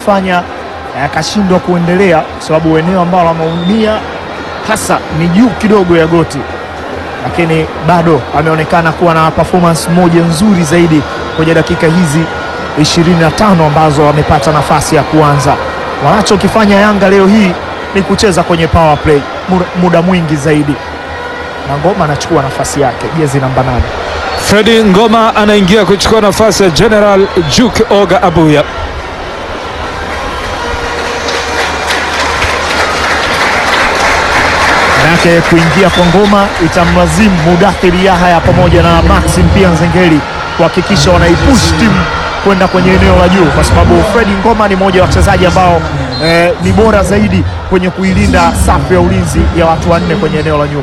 kumfanya eh, akashindwa kuendelea, kwa sababu eneo ambalo ameumia hasa ni juu kidogo ya goti, lakini bado ameonekana kuwa na performance moja nzuri zaidi kwenye dakika hizi 25 ambazo amepata nafasi ya kuanza. Wanachokifanya Yanga leo hii ni kucheza kwenye power play mu- muda mwingi zaidi, na Ngoma anachukua nafasi yake, jezi namba nane. Fredi Ngoma anaingia kuchukua nafasi ya General Juk Oga Abuya. Manake kuingia kwa Ngoma itamlazimu Mudathiri Yahya pamoja na Maxim pia Nzengeli kuhakikisha wanaipush timu kwenda kwenye eneo la juu, kwa sababu Fredi Ngoma ni mmoja wa wachezaji ambao eh, ni bora zaidi kwenye kuilinda safu ya ulinzi ya watu wanne kwenye eneo la nyuma.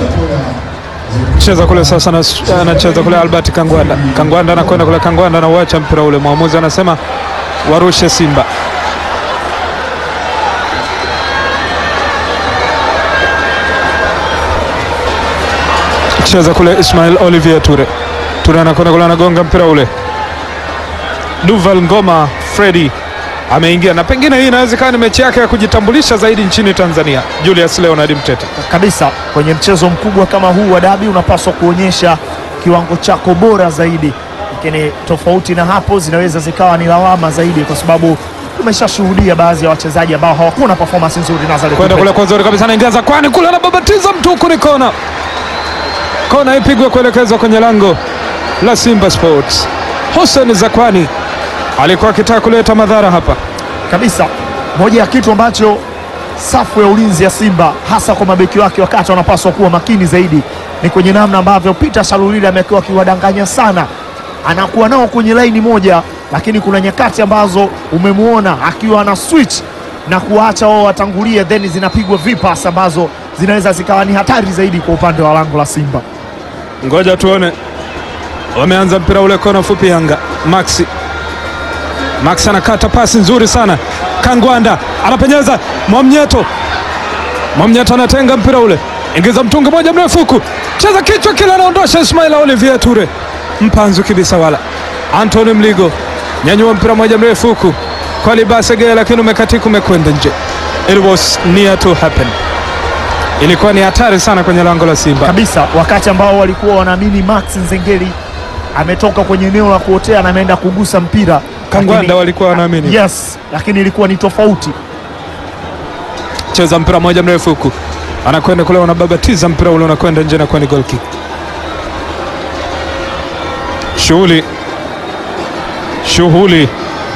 Cheza kule sasa, na- anacheza kule Albert Kangwanda. Kangwanda anakwenda kule, Kangwanda anauacha mpira ule, mwamuzi anasema warushe Simba. Cheza kule Ismail Olivier Ture. Ture anakwenda kule, anagonga mpira ule. Duval Ngoma Fredi ameingia, na pengine hii inaweza ikawa ni mechi yake ya kujitambulisha zaidi nchini Tanzania. Julius Leonard Mtete. kabisa kwenye mchezo mkubwa kama huu wa dabi unapaswa kuonyesha kiwango chako bora zaidi, lakini tofauti na hapo zinaweza zikawa ni lawama zaidi, kwa sababu tumeshashuhudia baadhi ya wachezaji ambao hawakuwa na performance nzuri. Nazareth kwenda kule Upete. kwa nzuri kabisa, anaingia Zakwani kule, anababatiza mtu huku, ni kona. Kona ipigwe kuelekezwa kwenye lango la Simba Sports. Hussein Zakwani alikuwa akitaka kuleta madhara hapa. kabisa moja ya kitu ambacho safu ya ulinzi ya Simba hasa kwa mabeki wake wakati wanapaswa kuwa makini zaidi ni kwenye namna ambavyo Peter Shalulile amekuwa akiwadanganya sana, anakuwa nao kwenye laini moja, lakini kuna nyakati ambazo umemwona akiwa ana switch na kuwaacha wao watangulie, then zinapigwa vipas ambazo zinaweza zikawa ni hatari zaidi kwa upande wa lango la Simba. Ngoja tuone, wameanza mpira ule, kona fupi Yanga. Maxi Max anakata pasi nzuri sana, Kangwanda anapenyeza, Mwamnyeto Mwamnyeto anatenga mpira ule, ingiza mtungi moja mrefu huku, cheza kichwa kile, anaondosha Ismail Olivier Ture, mpanzu kibisa wala Anthony Mligo, nyanyua mpira moja mrefu huku kwa Libasege, lakini umekatika, umekwenda nje. It was near to happen, ilikuwa ni hatari sana kwenye lango la Simba. kabisa wakati ambao walikuwa wanaamini Max Nzengeli ametoka kwenye eneo la kuotea na ameenda kugusa mpira Kangwanda lakini- walikuwa wanaamini. yes, lakini ilikuwa ni tofauti. cheza mpira moja mrefu huku, anakwenda kule, wanababatiza mpira ule unakwenda nje, na ni goal kick. Shughuli shughuli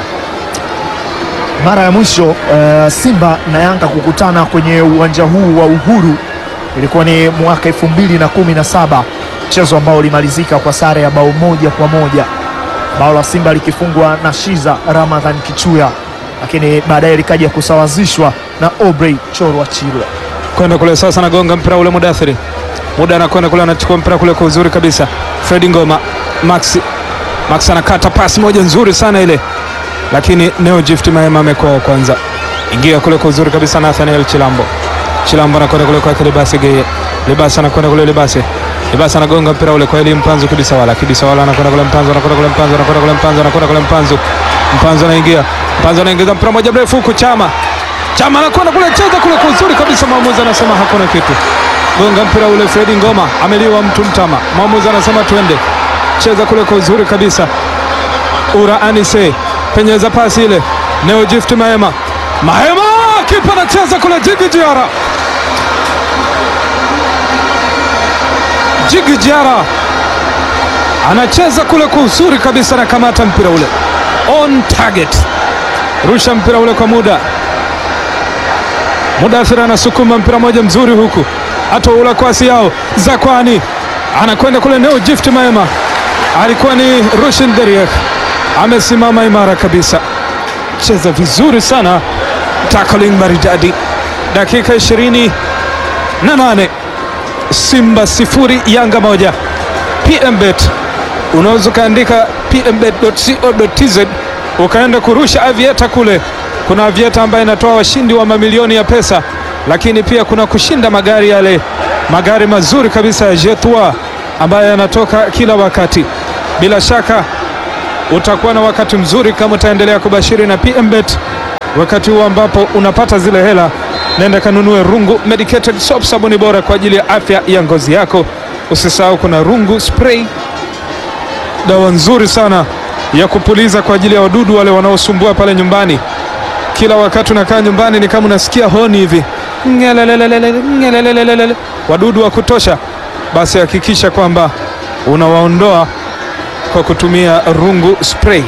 Mara ya mwisho eh, Simba na Yanga kukutana kwenye uwanja huu wa Uhuru ilikuwa ni mwaka elfu mbili na kumi na saba mchezo ambao ulimalizika kwa sare ya bao moja kwa moja, bao la Simba likifungwa na Shiza Ramadhan Kichuya, lakini baadaye likaja kusawazishwa na Obrey Chorwa Chirwa. kwenda kule sasa, anagonga mpira ule Mudathiri, muda anakwenda kule, anachukua mpira kule kwa uzuri kabisa. Fredi Ngoma, Max Max anakata pasi moja nzuri sana ile, lakini Neo Gift Mahema amekuwa wa kwanza. Ingia kule kwa uzuri kabisa, Nathaniel Chilambo Chilambo anakwenda kule kwa Libasi Geye, Libasi anakwenda kule, Libasi Libasi anagonga mpira ule kwa Eli Mpanzu, Kibisa wala Kibisa wala anakwenda kule, Mpanzu anakwenda kule, Mpanzu anakwenda kule, Mpanzu anakwenda kule, Mpanzu Mpanzu anaingia, Mpanzu anaingiza mpira moja mrefu huku, Chama Chama anakwenda kule, cheza kule kwa uzuri kabisa, mwamuzi anasema hakuna kitu. Gonga mpira ule, Fredi Ngoma ameliwa mtu mtama, mwamuzi anasema twende, cheza kule kwa uzuri kabisa. Ura Anise penyeza pasi ile, Neo Gift Mahema, Mahema kipa anacheza kule, Jigi Jiara, Jigi Jiara anacheza kule kwa uzuri kabisa, anakamata mpira ule on target, rusha mpira ule kwa muda Mudathir anasukuma mpira moja mzuri huku, hata ule kwasi yao Zakwani anakwenda kule, Neo Gift Mahema alikuwa ni Rushin Deriek, amesimama imara kabisa, cheza vizuri sana, tackling maridadi. Dakika ishirini na nane Simba sifuri Yanga moja. PMBet unaweza ukaandika pmbet.co.tz ukaenda kurusha avieta kule. Kuna avieta ambayo inatoa washindi wa mamilioni ya pesa, lakini pia kuna kushinda magari yale, magari mazuri kabisa ya Jetua ambayo yanatoka kila wakati. Bila shaka utakuwa na wakati mzuri kama utaendelea kubashiri na PMBet wakati huu ambapo unapata zile hela, nenda kanunue Rungu Medicated Soap, sabuni bora kwa ajili ya afya ya ngozi yako. Usisahau kuna Rungu Spray, dawa nzuri sana ya kupuliza kwa ajili ya wadudu wale wanaosumbua pale nyumbani. Kila wakati unakaa nyumbani ni kama unasikia honi hivi, ngelelelelele, ngelelelelele, wadudu wa kutosha, basi hakikisha kwamba unawaondoa kwa kutumia Rungu Spray.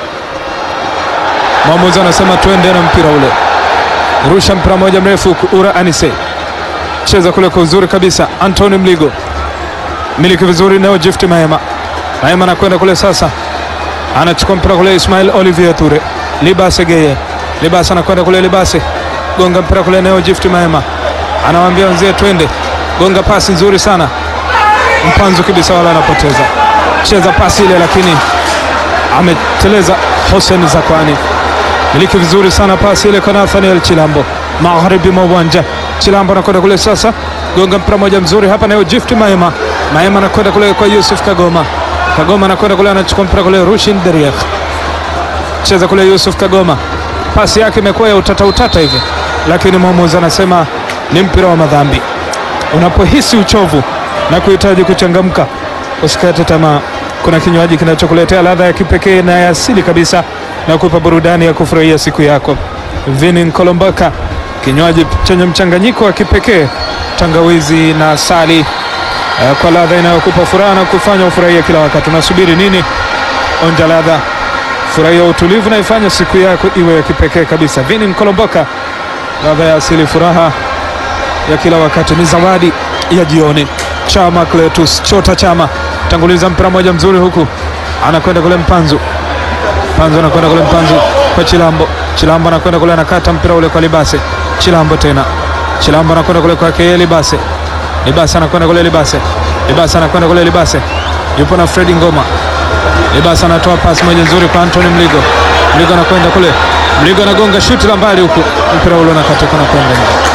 Mwamuzi anasema twende na mpira ule, rusha mpira moja mrefu, Ura Anise cheza kule kwa uzuri kabisa, Antoni Mligo miliki vizuri, Neo Gift Maema, Maema anakwenda kule sasa, anachukua mpira kule, Ismail Olivier Ture, Libase Geye, Libase anakwenda kule, Libase gonga mpira kule, Neo Gift Maema anawaambia wenzie twende, gonga pasi nzuri sana, mpanzu kabisa, wala anapoteza, cheza pasi ile, lakini ameteleza Hussein Zakwani miliki vizuri sana pasi ile kwa Nathaniel Chilambo magharibi mwa uwanja. Chilambo anakwenda kule sasa, gonga mpira moja mzuri hapa nayo Gift Maema. Maema anakwenda kule kwa Yusuf Kagoma. Kagoma anakwenda kule anachukua mpira kule Rushin Deriek. Cheza kule Yusuf Kagoma. Pasi yake imekuwa ya utata utata hivi. Lakini mwamuzi anasema ni mpira wa madhambi. Unapohisi uchovu na kuhitaji kuchangamka, usikate tamaa. Kuna kinywaji kinachokuletea ladha ya kipekee na ya asili kabisa na kupa burudani ya kufurahia siku yako. Vini Nkolombaka, kinywaji chenye mchanganyiko wa kipekee tangawizi na asali eh, kwa ladha inayokupa furaha na kufanya ufurahie kila wakati. Unasubiri nini? Onja ladha, furahia utulivu na ifanye siku yako iwe ya kipekee kabisa. Vini Nkolombaka, ladha ya asili, furaha ya kila wakati, ni zawadi ya jioni. Chama Cletus Chota Chama tanguliza mpira moja mzuri huku anakwenda kule Mpanzu Mpanzu anakwenda kule Mpanzu kwa Chilambo. Chilambo anakwenda kule anakata mpira ule kwa Libase. Chilambo tena. Chilambo anakwenda kule kwa Keye Libase. Libase anakwenda kule Libase. Libase anakwenda kule Libase. Yupo na Fredi Ngoma. Libase anatoa pasi moja nzuri kwa Anthony Mligo. Mligo anakwenda kule. Mligo anagonga shuti la mbali huku. Mpira ule unakatoka na kwenda nje.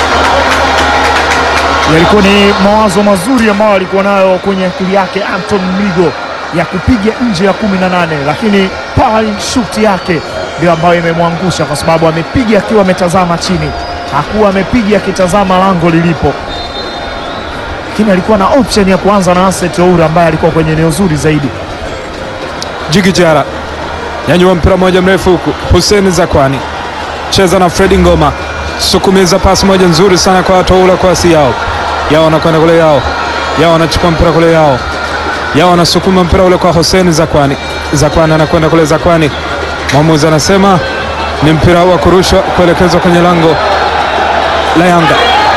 Yalikuwa ni mawazo mazuri ambayo alikuwa nayo kwenye akili yake Anton Mligo ya kupiga nje ya kumi na nane, lakini pale shuti yake ndio ambayo imemwangusha kwa sababu amepiga akiwa ametazama chini, hakuwa amepiga akitazama lango lilipo, lakini alikuwa na option ya kuanza na Aset Oura ambaye alikuwa kwenye eneo zuri zaidi. Jigi Jara nyanyua mpira moja mrefu huku. Hussein Zakwani cheza na Fredi Ngoma, sukumiza pasi moja nzuri sana kwa Toula kwa asi yao yao, anakwenda kule yao yao, anachukua mpira kule yao yao, anasukuma mpira ule kwa Hussein Zakwani. Zakwani anakwenda kule Zakwani, mwamuzi anasema ni mpira wa kurushwa kuelekezwa kwenye lango la Yanga.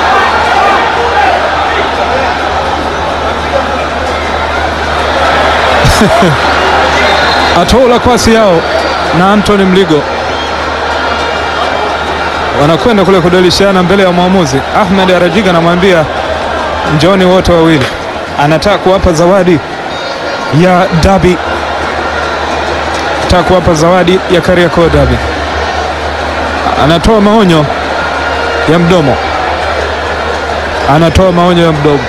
Atola kwasi yao na Anthony Mligo wanakwenda kule kudolishana mbele ya mwamuzi. Ahmed Arajiga anamwambia njoni wote wawili, anataka kuwapa zawadi ya dabi, anataka kuwapa zawadi ya Kariakoo dabi. Anatoa maonyo ya mdomo, anatoa maonyo ya mdomo,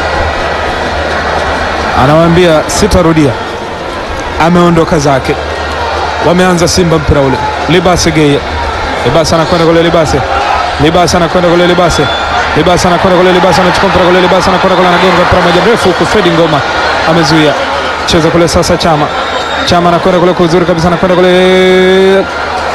anawaambia sitarudia ameondoka zake. Wameanza Simba mpira ule. Libase Geye, Libase anakwenda kule, Libase Libase anakwenda kule, Libase Libase anakwenda kule, Libase anachukua mpira kule, Libase anakwenda kule, anagonga mpira moja mrefu huku, Fredi Ngoma amezuia, cheza kule sasa. Chama Chama anakwenda kule kwa uzuri kabisa, anakwenda kule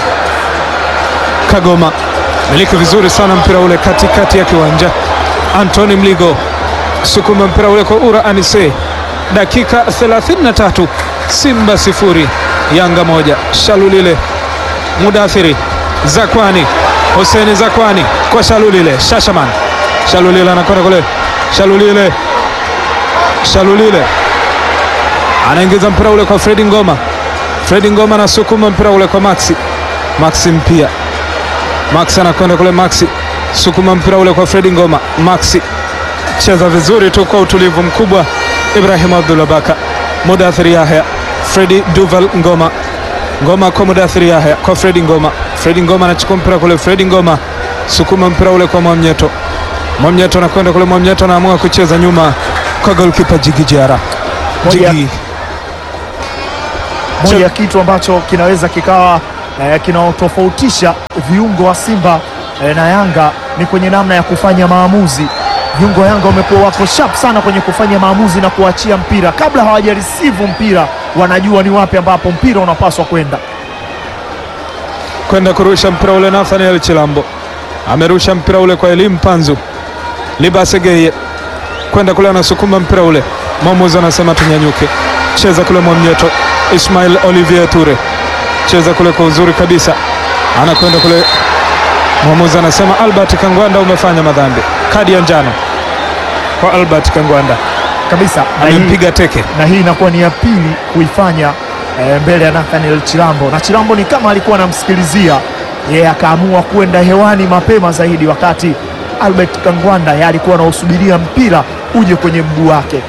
Kagoma, miliki vizuri sana mpira ule katikati ya kiwanja. Anthony Mligo sukuma mpira ule kwa Ura Anise, dakika 33 Simba sifuri Yanga moja. Shalulile Mudathiri Zakwani Huseni Zakwani kwa Shalulile Shashaman Shalulile anakwenda kule Shalulile Shalulile anaingiza mpira ule kwa Fredi Ngoma. Fredi Ngoma anasukuma mpira ule kwa Maxi Maxi mpia Maxi anakwenda kule Maxi sukuma mpira ule kwa Fredi Ngoma. Maxi cheza vizuri tu kwa utulivu mkubwa. Ibrahim Abdullah Baka Mudathiri Yahya Fredi Duval Ngoma Ngoma kwa Mudathiri Yahya kwa Fredi Ngoma. Fredi Ngoma anachukua mpira kule, Fredi Ngoma sukuma mpira ule kwa Mwamnyeto. Mwamnyeto anakwenda kule, Mwamnyeto anaamua kucheza nyuma kwa golkipa Jigi Jara. Moja- Jigi moja ya kitu ambacho kinaweza kikawa eh, kinaotofautisha viungo wa Simba eh, na Yanga ni kwenye namna ya kufanya maamuzi. Viungo wa Yanga wamekuwa wako sharp sana kwenye kufanya maamuzi na kuachia mpira kabla hawajareceive mpira, wanajua ni wapi ambapo mpira unapaswa kwenda. kwenda kurusha mpira ule. Nathaniel Chilambo amerusha mpira ule kwa elimu Panzu Libasegeye kwenda kule, anasukuma mpira ule. Mwamuzi anasema tunyanyuke, cheza kule Mwamnyeto. Ismail Olivier Ture cheza kule kwa uzuri kabisa, anakwenda kule. Mwamuzi anasema Albert Kangwanda, umefanya madhambi, kadi ya njano kwa Albert Kangwanda, kabisa na hii, amempiga teke. na hii inakuwa ni ya pili kuifanya eh, mbele ya Nathaniel Chilambo, na Chilambo ni kama alikuwa anamsikilizia yeye, akaamua kwenda hewani mapema zaidi, wakati Albert Kangwanda yeye alikuwa anausubiria mpira uje kwenye mguu wake.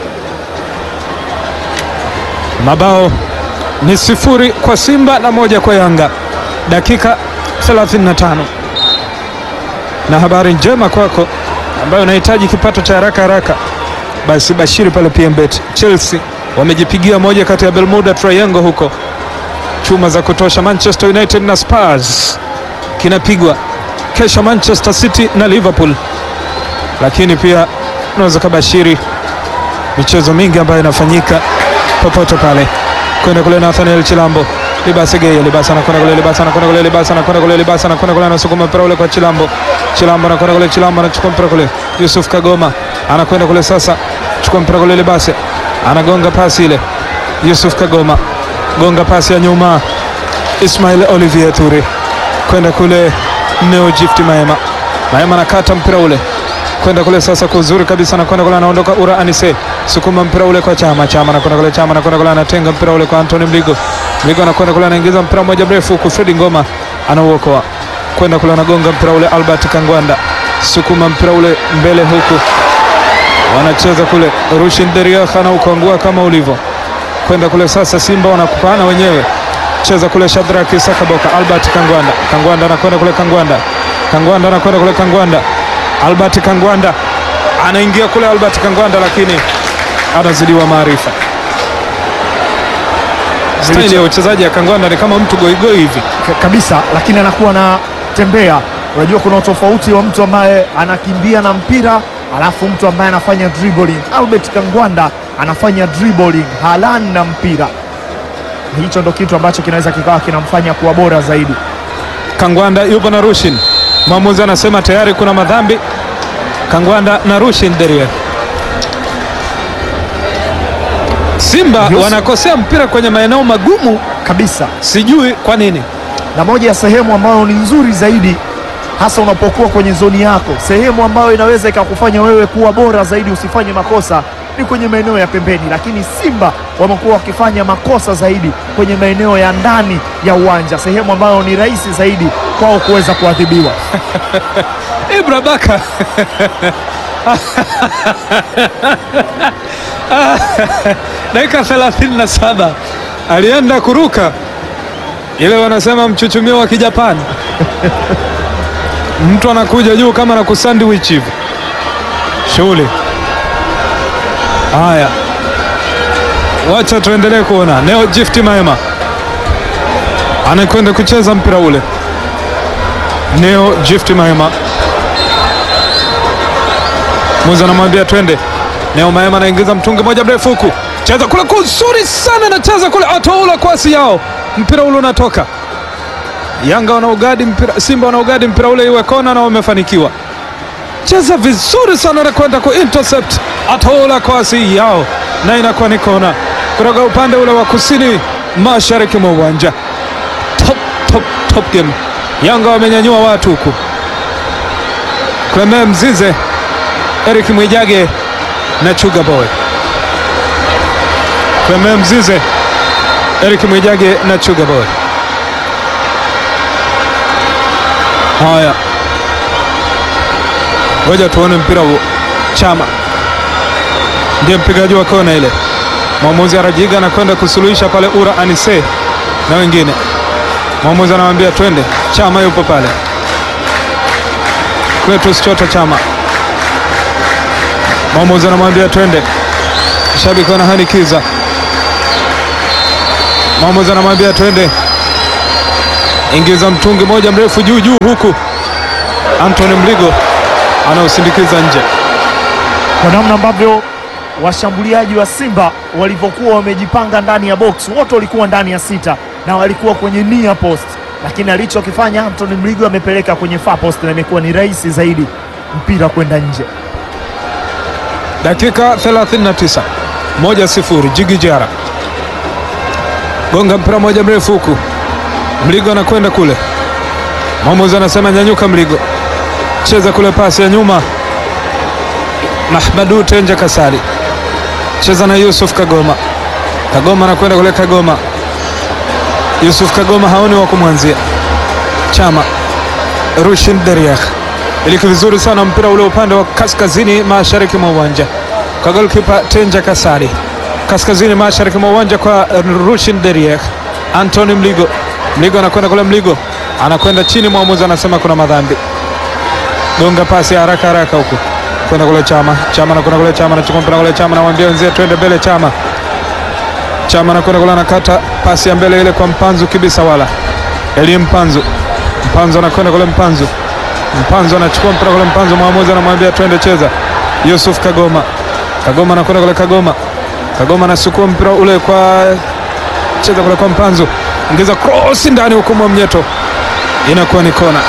Mabao ni sifuri kwa Simba na moja kwa Yanga, dakika 35. Na habari njema kwako ambayo unahitaji kipato cha haraka haraka, basi bashiri pale PMBet. Chelsea wamejipigia moja kati ya Bermuda Triangle huko, chuma za kutosha. Manchester United na Spurs kinapigwa kesho, Manchester City na Liverpool, lakini pia unaweza kabashiri michezo mingi ambayo inafanyika popote pale. Kwenda kule Nathaniel Chilambo, Libasa Geye, Libasa anakwenda kule, Libasa anakwenda kule, Libasa anakwenda kule, Libasa anakwenda kule, anasukuma mpira ule kwa Chilambo, Chilambo anakwenda kule, Chilambo anachukua mpira kule, Yusuf Kagoma anakwenda kule, sasa chukua mpira kule, Libasa anagonga pasi ile, Yusuf Kagoma gonga pasi ya nyuma, Ismail Olivier Ture kwenda kule, Neo Gift Maema, Maema anakata mpira ule kwenda kule sasa kwa uzuri kabisa, anakwenda kule, anaondoka Ura Anise, sukuma mpira ule kwa Chama, Chama anakwenda kule, Chama anakwenda kule, anatenga mpira ule kwa Anthony Mligo, Mligo anakwenda kule, anaingiza mpira mmoja mrefu huku, Fredi Ngoma anauokoa kwenda kule, anagonga mpira ule, Albert Kangwanda sukuma mpira ule mbele huku, wanacheza kule, Rushin Deriah anaukangua kama ulivyo kwenda kule sasa, Simba wanakupana wenyewe, cheza kule, Shadraki Sakaboka, Albert Kangwanda, Kangwanda anakwenda kule, Kangwanda, Kangwanda anakwenda kule, Kangwanda Albert Kangwanda anaingia kule, Albert Kangwanda lakini anazidiwa maarifa. Staili ya uchezaji ya Kangwanda ni kama mtu goigoi hivi K- kabisa, lakini anakuwa na tembea. Unajua kuna utofauti wa mtu ambaye anakimbia na mpira alafu mtu ambaye anafanya dribbling. Albert Kangwanda anafanya dribbling halani na mpira, hicho ndo kitu ambacho kinaweza kikawa kinamfanya kuwa bora zaidi. Kangwanda yupo na Rushin, mwamuzi anasema tayari kuna madhambi. Kangwanda na Rushin Deria. Simba Yes. wanakosea mpira kwenye maeneo magumu, Kabisa, sijui kwa nini. na moja ya sehemu ambayo ni nzuri zaidi hasa unapokuwa kwenye zoni yako, sehemu ambayo inaweza ikakufanya wewe kuwa bora zaidi, usifanye makosa ni kwenye maeneo ya pembeni, lakini Simba wamekuwa wakifanya makosa zaidi kwenye maeneo ya ndani ya uwanja, sehemu ambayo ni rahisi zaidi kwao kuweza kuadhibiwa. Ibra Baka dakika 37 alienda kuruka ile wanasema mchuchumio wa Kijapani. Mtu anakuja juu kama na kusandwich hivi, shughuli. Haya, wacha tuendelee kuona. Neo Gift Maema anakwenda kucheza mpira ule. Neo Gift Maema Muza anamwambia twende. Neo Maema anaingiza mtungi moja mrefu huku, cheza kule kuzuri sana, anacheza kule, atoula kwasi yao, mpira ule unatoka. Yanga wanaugadi mpira, Simba wanaugadi mpira ule iwe kona na wamefanikiwa. Cheza vizuri sana na kwenda ku intercept, atoula kwasi yao na inakuwa ni kona kutoka upande ule wa kusini mashariki mwa uwanja. Top, top, top game. Yanga wamenyanyua watu huku. Clement Mzize Eric Mwijage na Chuga Boy. Clement Mzize, Eric Mwijage na Chuga Boy. Haya, ngoja tuone mpira huo. Chama ndiye mpigaji wa kona ile. Mwamuzi Arajiga anakwenda kusuluhisha pale, Ura Anise na wengine. Mwamuzi anamwambia twende. Chama yupo pale, Cletus Chota Chama Mwamuzi anamwambia twende, shabiki wanahanikiza. Mwamuzi anamwambia twende, ingiza mtungi moja mrefu juu juu, huku Anthony Mligo anaosindikiza nje. kwa namna ambavyo washambuliaji wa Simba walivyokuwa wamejipanga ndani ya box, wote walikuwa ndani ya sita na walikuwa kwenye near post, lakini alichokifanya Anthony Mligo amepeleka kwenye far post na imekuwa ni rahisi zaidi mpira kwenda nje. Dakika 39 moja sifuri, Jigi Jara gonga mpira moja mrefu huku, Mligo anakwenda kule, mwamuzi anasema nyanyuka, Mligo cheza kule, pasi ya nyuma, Mahmadu Tenja Kasari cheza na Yusuf Kagoma, Kagoma anakwenda kule, Kagoma Yusuf Kagoma haoni wa kumwanzia, Chama Rushin Deriak iliki vizuri sana mpira ule upande wa kaskazini mashariki mwa uwanja kwa golkipa Tenja Kasari, kaskazini mashariki mwa uwanja kwa Rushin Deriek. Anthony Mligo, Mligo anakwenda kule, Mligo anakwenda chini, mwamuzi anasema kuna madhambi. Gonga pasi ya haraka haraka huku kwenda kule, Chama Chama anakwenda kule, Chama anachukua mpira kule, Chama anamwambia wenzie twende mbele, Chama Chama anakwenda kule, anakata pasi ya mbele ile kwa Mpanzu kibisa, wala Eli Mpanzu, Mpanzu anakwenda kule, Mpanzu Mpanzo anachukua mpira kule, Mpanzo mwamuzi anamwambia twende cheza. Yusuf Kagoma, Kagoma anakwenda kule, Kagoma, Kagoma anasukua mpira ule kwa cheza kule kwa Mpanzo, ingiza cross ndani huko mwa mnyeto, inakuwa ni kona.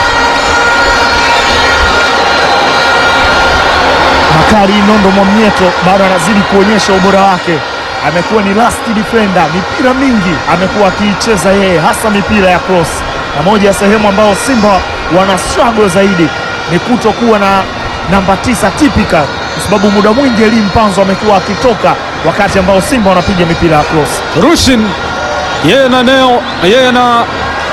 Bakari Nondo Mwamnyeto bado anazidi kuonyesha ubora wake, amekuwa ni last defender, mipira mingi amekuwa akiicheza yeye, hasa mipira ya cross, na moja ya sehemu ambayo Simba wana struggle zaidi ni kutokuwa na namba tisa typical, kwa sababu muda mwingi Eli Mpanzo amekuwa akitoka wakati ambao Simba wanapiga mipira ya cross. Rushin yeye na Neo, yeye na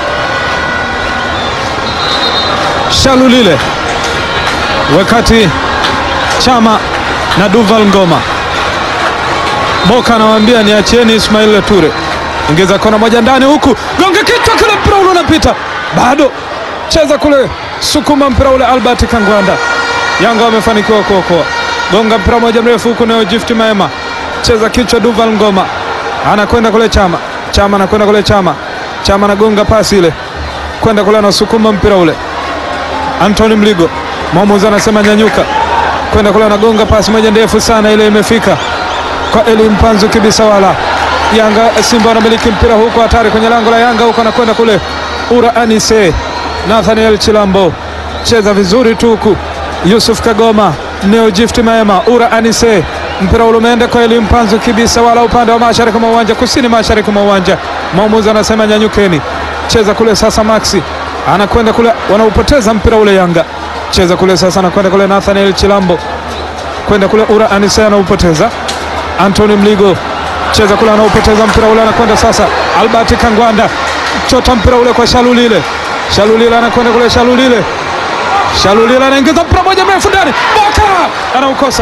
Shalulile, wakati Chama na Duval Ngoma. Boka anawambia niachieni Ismail Ture, ingiza kona moja ndani huku, gonga kichwa kile, mpira ule unapita bado, cheza kule, sukuma mpira ule, Albert Kangwanda. Yanga wamefanikiwa kuokoa, gonga mpira moja mrefu huku, Neo Gift Maema, cheza kichwa, Duval Ngoma anakwenda kule, Chama Chama anakwenda kule, Chama Chama anagonga pasi ile kwenda kule, anasukuma mpira ule, Anthony Mligo, mwamuzi anasema nyanyuka kwenda kule anagonga pasi moja ndefu sana, ile imefika kwa Eli Mpanzu kibisa, wala Yanga Simba wanamiliki mpira huko, hatari kwenye lango la Yanga huko, anakwenda kule Ura Anise, Nathaniel Chilambo cheza vizuri tu huku, Yusuf Kagoma, Neo Gift Maema, Ura Anise, mpira ule umeenda kwa Eli Mpanzu kibisa, wala upande wa mashariki mwa uwanja, kusini mashariki mwa uwanja, mwamuzi anasema nyanyukeni, cheza kule sasa. Maxi anakwenda kule, wanaupoteza mpira ule Yanga cheza kule sasa, anakwenda kule Nathaniel Chilambo kwenda kule Ura Anise anaupoteza. Anthony Mligo cheza kule, anaupoteza mpira ule, anakwenda sasa Albert Kangwanda chota mpira ule kwa Shalulile. Shalulile anakwenda kule, Shalulile Shalulile anaingiza mpira moja mrefu ndani, Boka anaukosa.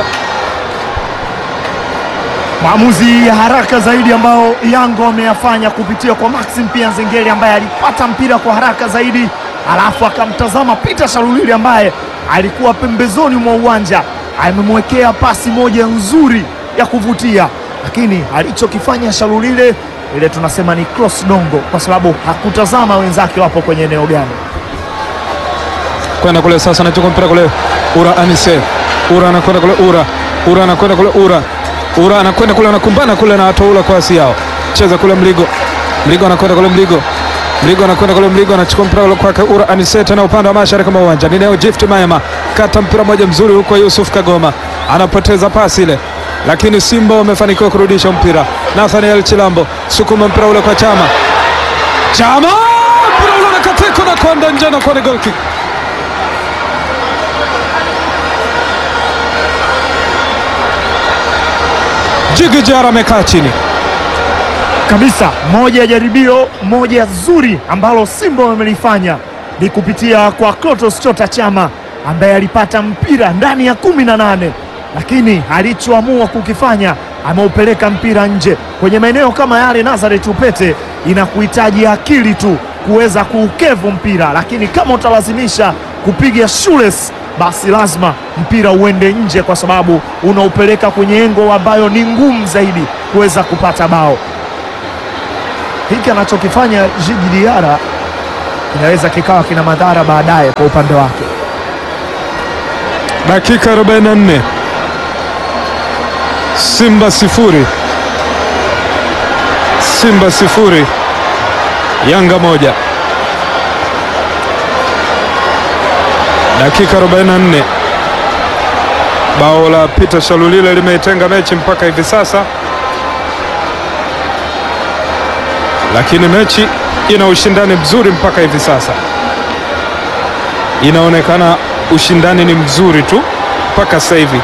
Maamuzi ya haraka zaidi ambao Yanga wameyafanya kupitia kwa Maxim pia Nzengeli ambaye alipata mpira kwa haraka zaidi, alafu akamtazama Peter Shalulili ambaye alikuwa pembezoni mwa uwanja, amemwekea pasi moja nzuri ya kuvutia, lakini alichokifanya Shalulile ile tunasema ni cross dongo, kwa sababu hakutazama wenzake wapo kwenye eneo gani. kwenda kule sasa, anachukua mpira kule Ura Anise, Ura anakwenda kule Ura, Ura anakwenda kule Ura, Ura anakwenda kule, anakumbana kule na Atoula kwa asi yao, cheza kule Mligo, Mligo anakwenda kule Mligo, Mligo anakwenda kule Mligo, anachukua mpira kule kwake Ura Anise, tena upande wa mashariki mwa uwanja ni Neo Gift Maema, kata mpira moja mzuri huko, Yusuf Kagoma anapoteza pasi ile lakini Simba wamefanikiwa kurudisha mpira. Nathaniel Chilambo sukuma mpira ule kwa Chama, Chama mpira ule unakatika na kwenda nje na kuwa ni goal kick. Jigi Jara amekaa chini kabisa. Moja ya jaribio moja zuri ambalo Simba wamelifanya ni kupitia kwa Clatous Chota Chama ambaye alipata mpira ndani ya kumi na nane lakini alichoamua kukifanya ameupeleka mpira nje kwenye maeneo kama yale. Nazareth Upete inakuhitaji akili tu kuweza kuukevu mpira, lakini kama utalazimisha kupiga shules, basi lazima mpira uende nje, kwa sababu unaupeleka kwenye engo ambayo ni ngumu zaidi kuweza kupata bao. Hiki anachokifanya Djigui Diarra inaweza kikawa kina madhara baadaye kwa upande wake. Dakika 44 Simba sifuri Simba sifuri Yanga moja. Dakika 44 bao la Peter Shalulile limeitenga mechi mpaka hivi sasa, lakini mechi ina ushindani mzuri mpaka hivi sasa, inaonekana ushindani ni mzuri tu mpaka sasa hivi.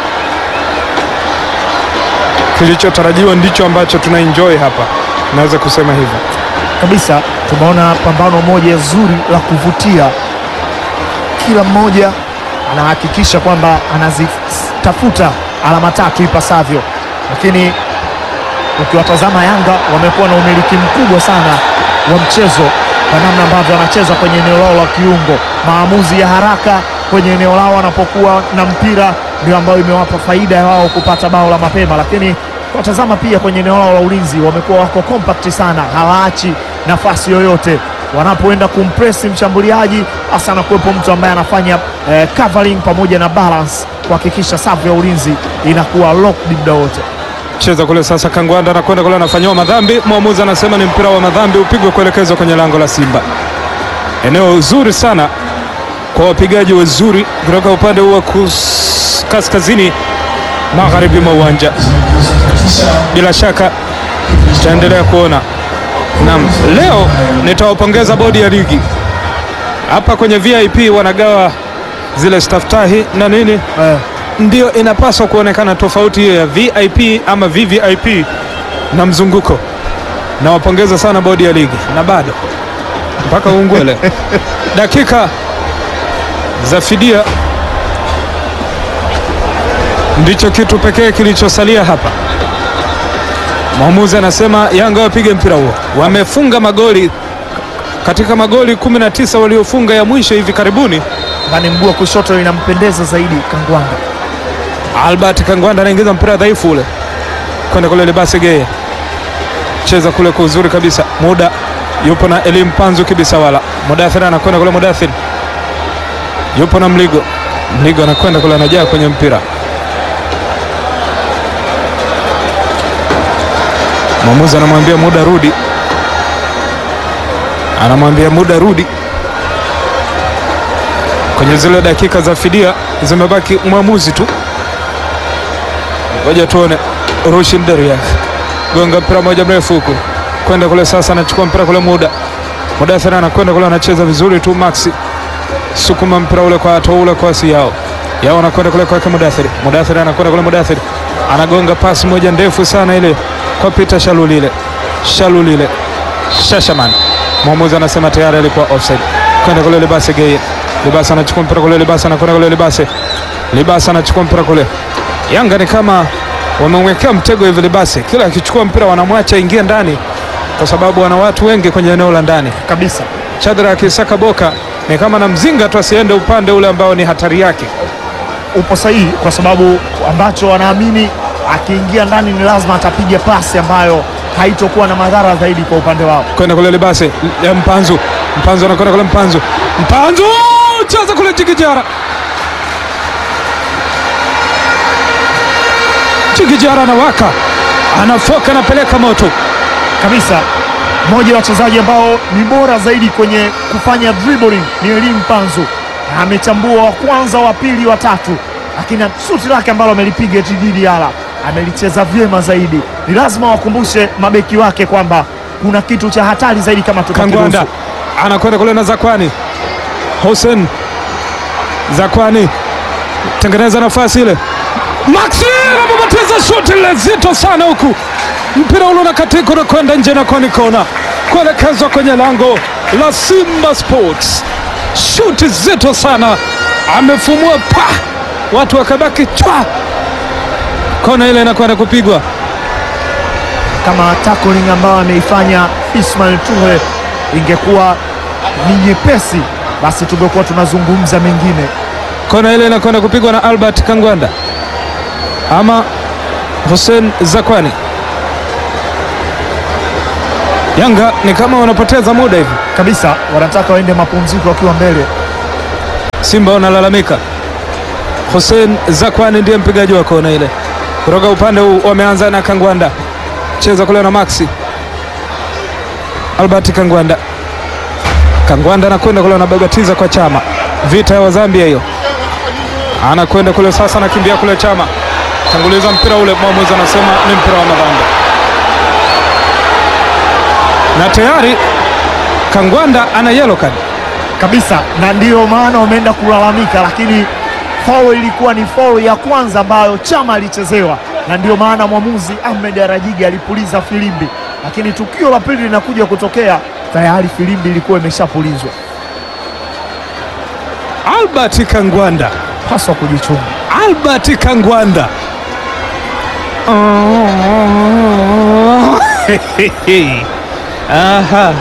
Kilichotarajiwa ndicho ambacho tuna enjoy hapa, naweza kusema hivyo kabisa. Tumeona pambano moja zuri la kuvutia, kila mmoja anahakikisha kwamba anazitafuta alama tatu ipasavyo, lakini ukiwatazama Yanga wamekuwa na umiliki mkubwa sana wa mchezo kwa namna ambavyo wanacheza kwenye eneo lao la kiungo. Maamuzi ya haraka kwenye eneo lao wanapokuwa na mpira ndio ambayo imewapa faida ya wao kupata bao la mapema, lakini watazama pia kwenye eneo lao la ulinzi wamekuwa wako compact sana, hawaachi nafasi yoyote wanapoenda kumpresi mshambuliaji, hasa anakuwepo mtu ambaye anafanya eh, covering pamoja na balance kuhakikisha safu ya ulinzi inakuwa locked muda wote. cheza kule sasa. Kangwanda anakwenda kule, anafanyiwa madhambi. Mwamuzi anasema ni mpira wa madhambi, upigwe kuelekezwa kwenye lango la Simba. Eneo zuri sana kwa wapigaji wazuri kutoka upande huu wa kus- kaskazini magharibi mwa uwanja. Bila shaka tutaendelea kuona. Naam, leo nitawapongeza bodi ya ligi hapa kwenye VIP, wanagawa zile staftahi na nini Eh, ndio inapaswa kuonekana tofauti hiyo ya VIP ama VVIP na mzunguko. Nawapongeza sana bodi ya ligi na bado mpaka ungwele dakika za fidia ndicho kitu pekee kilichosalia hapa. Mwamuzi anasema Yanga wapige mpira huo. Wamefunga magoli katika magoli 19 waliofunga ya mwisho hivi karibuni. ndani mguu wa kushoto inampendeza zaidi Kangwanda. Albert Kangwanda anaingiza mpira dhaifu ule kwenda kule Libase Geye, cheza kule kwa uzuri kabisa. Muda yupo na Elim Panzu Kibisawala. Mudathir anakwenda kule, Mudathir yupo na Mligo. Mligo anakwenda kule, anajaa kwenye mpira. Mwamuzi anamwambia muda rudi, anamwambia muda rudi. Kwenye zile dakika za fidia zimebaki mwamuzi tu. Ngoja tuone. Rushin Deriak gonga mpira moja mrefu huku kwenda kule, sasa anachukua mpira kule, muda Mudathir anakwenda kule, anacheza vizuri tu. Maxi sukuma mpira ule kwa ato ule kwa si yao yao, anakwenda kule kwake Mudathir. Mudathir anakwenda kule, Mudathir anagonga pasi moja ndefu sana ile kwa Peter Shalulile. Shalulile Shashaman, mwamuzi anasema tayari alikuwa offside. Kwenda kule Libase Geye, Libase anachukua mpira kule, Libase anakwenda kule, Libase Libase anachukua mpira kule. Yanga ni kama wamemwekea mtego hivi Libase, kila akichukua mpira wanamwacha ingia ndani, kwa sababu wana watu wengi kwenye eneo la ndani. Kabisa Chadra akisaka boka ni kama na mzinga tu asiende upande ule ambao ni hatari yake. upo sahihi, kwa sababu ambacho wanaamini akiingia ndani ni lazima atapiga pasi ambayo haitokuwa na madhara zaidi kwa upande wao. kwenda kule Libase ya Mpanzu, Mpanzu anakwenda kule, Mpanzu, Mpanzu cheza kule Jigijara, Jigijara anawaka, anafoka, anapeleka moto. kabisa mmoja wa wachezaji ambao ni bora zaidi kwenye kufanya dribbling ni Elim Panzu. Amechambua wa kwanza, wa pili, wa tatu, lakini shuti lake ambalo amelipiga Djigui Diarra amelicheza vyema zaidi. Ni lazima wakumbushe mabeki wake kwamba kuna kitu cha hatari zaidi kama Kangwanda tutakiruhusu. anakwenda kule na Zakwani, Hussein Zakwani tengeneza nafasi ile, Maxi anapopoteza shuti lile zito sana huku, mpira ule unakatika unakwenda nje na koni kona kuelekezwa kwenye lango la Simba Sports. Shuti zito sana, amefumua pa, watu wakabaki chwa, kona ile inakwenda kupigwa. Kama tackling ambayo ameifanya Ismail Toure ingekuwa ni nyepesi, basi tungekuwa tunazungumza mengine. Kona ile inakwenda kupigwa na Albert Kangwanda ama Hussein Zakwani. Yanga ni kama wanapoteza muda hivi. kabisa, wanataka waende mapumziko wakiwa mbele. Simba wanalalamika. Hussein Zakwani ndiye mpigaji wa kona ile kutoka upande huu. Wameanza na Kangwanda, cheza kule na Maxi Albert Kangwanda. Kangwanda anakwenda kule, anabagatiza kwa Chama, vita ya Wazambia hiyo. Anakwenda kule sasa, anakimbia kule Chama, tanguliza mpira ule, mwamuzi anasema ni mpira wa madhambi, na tayari Kangwanda ana yellow card. kabisa na ndiyo maana wameenda kulalamika, lakini foul ilikuwa ni foul ya kwanza ambayo Chama alichezewa, na ndiyo maana mwamuzi Ahmed Arajiga alipuliza filimbi, lakini tukio la pili linakuja kutokea tayari filimbi ilikuwa imeshapulizwa. Albert Kangwanda Paswa kujichunga. Albert Kangwanda. Oh. Aha.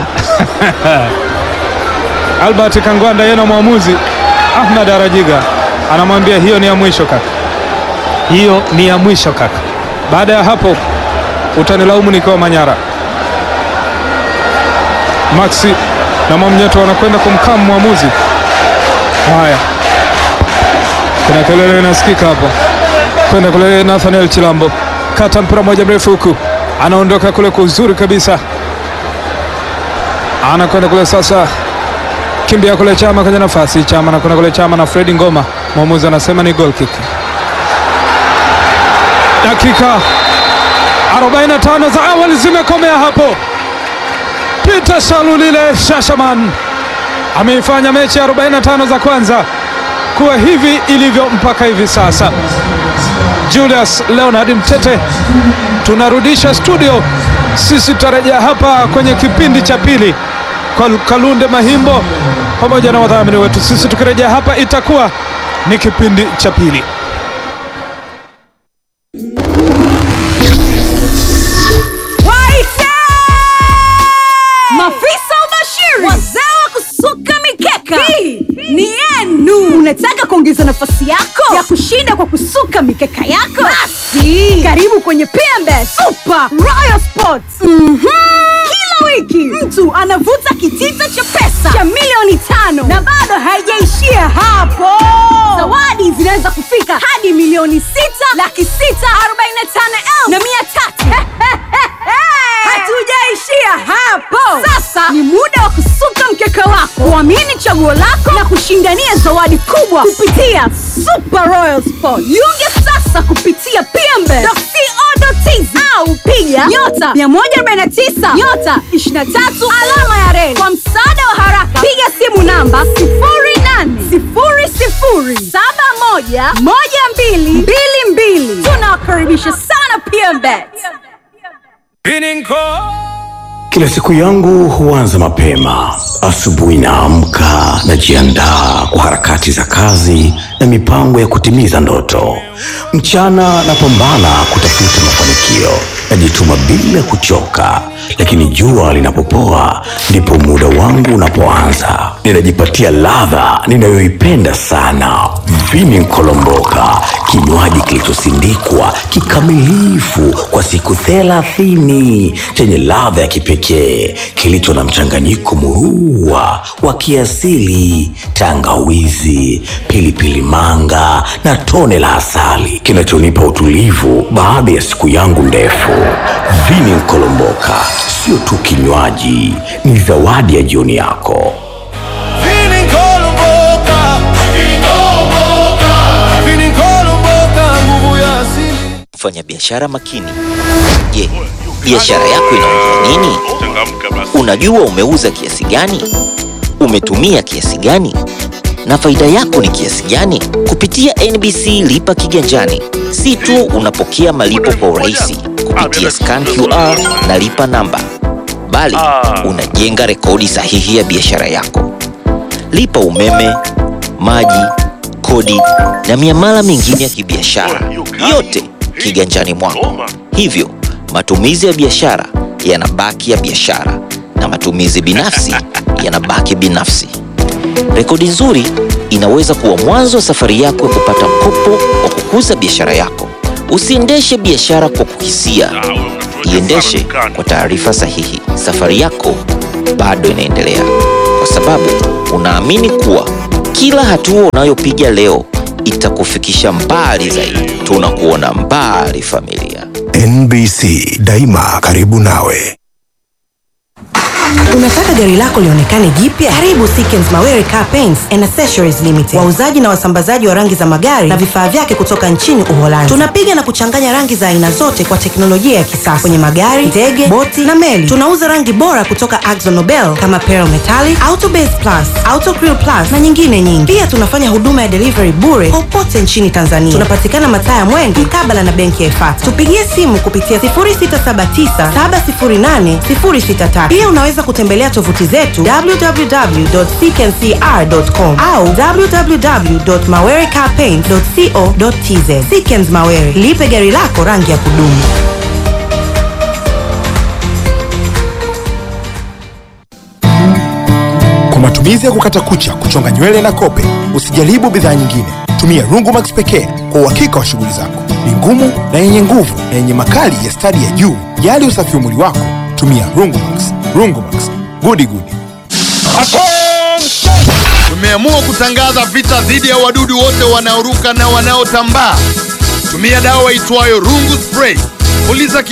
Albert Kangwanda yeye na mwamuzi Ahmad Arajiga anamwambia hiyo ni ya mwisho kaka, hiyo ni ya mwisho kaka. Baada ya hapo utanilaumu nikiwa Manyara. Maxi na Mwamnyeto wanakwenda kumkamu mwamuzi. Haya, kuna kelele inasikika hapo, kwenda kule. Nathaniel Chilambo kata mpira moja mrefu huku, anaondoka kule kwa uzuri kabisa, anakwenda kule sasa, kimbia kule Chama kwenye nafasi, Chama anakwenda kule, Chama na Fredi Ngoma, mwamuzi anasema ni goal kick. Dakika 45 za awali zimekomea hapo. Peter Shalulile Shashaman ameifanya mechi ya 45 za kwanza kuwa hivi ilivyo mpaka hivi sasa. Julius Leonard Mtete, tunarudisha studio. Sisi tutarejea hapa kwenye kipindi cha pili kwa Kalunde Mahimbo pamoja na wadhamini wetu. Sisi tukirejea hapa itakuwa ni kipindi cha pili. Waite! Mafisa ubashiri, wazee wa kusuka mikeka, hii ni yenu. Unataka kuongeza nafasi yako ya kushinda kwa kusuka mikeka yako? Basi karibu kwenye PMB Super Royal Sports. Mhm. Kila wiki mtu anavuta kitita cha pesa cha milioni tano na bado haijaishia hapo. Zawadi zinaweza kufika hadi milioni sita laki sita arobaini na tano elfu na mia tatu. Hatujaishia hapo. Sasa ni muda wa kusuka mkeka wako, kuamini chaguo lako na kushindania zawadi kubwa kupitia Super Royal Sport. Jiunge sasa kupitia pmbe.co.tz au piga nyota 149 nyota 23 alama ya reli. Kwa msaada wa haraka, piga simu namba 0800711222. Tunawakaribisha sana PMBet. Kila siku yangu huanza mapema. Asubuhi naamka, najiandaa kwa harakati za kazi na mipango ya kutimiza ndoto. Mchana napambana kutafuta mafanikio, najituma bila kuchoka, lakini jua linapopoa ndipo muda wangu unapoanza. Ninajipatia ladha ninayoipenda sana, vini nkolomboka, kinywaji kilichosindikwa kikamilifu kwa siku thelathini chenye ladha ya kipekee kilicho na mchanganyiko murua wa kiasili, tangawizi, pilipili manga na tone la asali kinachonipa utulivu baada ya siku yangu ndefu. Vini nkolomboka sio tu kinywaji, ni zawadi ya jioni yako. Mfanyabiashara makini. Je, biashara yako inaongea nini? Unajua umeuza kiasi gani? Umetumia kiasi gani? Na faida yako ni kiasi gani? Kupitia NBC Lipa Kiganjani, si tu unapokea malipo kwa urahisi kupitia scan QR na lipa namba, bali unajenga rekodi sahihi ya biashara yako. Lipa umeme, maji, kodi na miamala mingine ya kibiashara, yote kiganjani mwako. Hivyo matumizi ya biashara yanabaki ya biashara na matumizi binafsi yanabaki binafsi. Rekodi nzuri inaweza kuwa mwanzo wa safari yako ya kupata mkopo wa kukuza biashara yako. Usiendeshe biashara kwa kuhisia, Iendeshe kwa taarifa sahihi. Safari yako bado inaendelea, kwa sababu unaamini kuwa kila hatua unayopiga leo itakufikisha mbali zaidi. Tunakuona mbali, familia. NBC daima karibu nawe. Unataka gari lako lionekane jipya? Karibu Sikens Mawere Car Paints and Accessories Limited, wauzaji na wasambazaji wa rangi za magari na vifaa vyake kutoka nchini Uholanzi. Tunapiga na kuchanganya rangi za aina zote kwa teknolojia ya kisasa kwenye magari, ndege, boti na meli. Tunauza rangi bora kutoka Akzo Nobel kama Pearl Metallic, Auto Base Plus, Auto Crew Plus na nyingine nyingi. Pia tunafanya huduma ya delivery bure popote nchini Tanzania. Tunapatikana mataa ya Mwenge mkabala na benki ya Ifata. Tupigie simu kupitia 0679708063. Pia unaweza kutembelea tovuti zetu www.ckncr.com au www.mawerecarpaint.co.tz. Sikens Mawere, lipe gari lako rangi ya kudumu. Kwa matumizi ya kukata kucha, kuchonga nywele na kope, usijaribu bidhaa nyingine. Tumia Rungumax pekee kwa uhakika wa shughuli zako. Ni ngumu na yenye nguvu na yenye makali ya stadi ya juu. Jali usafi wa mwili wako, tumia Rungumax. Rungumax, gudi gudi. Tumeamua kutangaza vita dhidi ya wadudu wote wanaoruka na wanaotambaa. Tumia dawa itwayo Rungu Spray. Puliza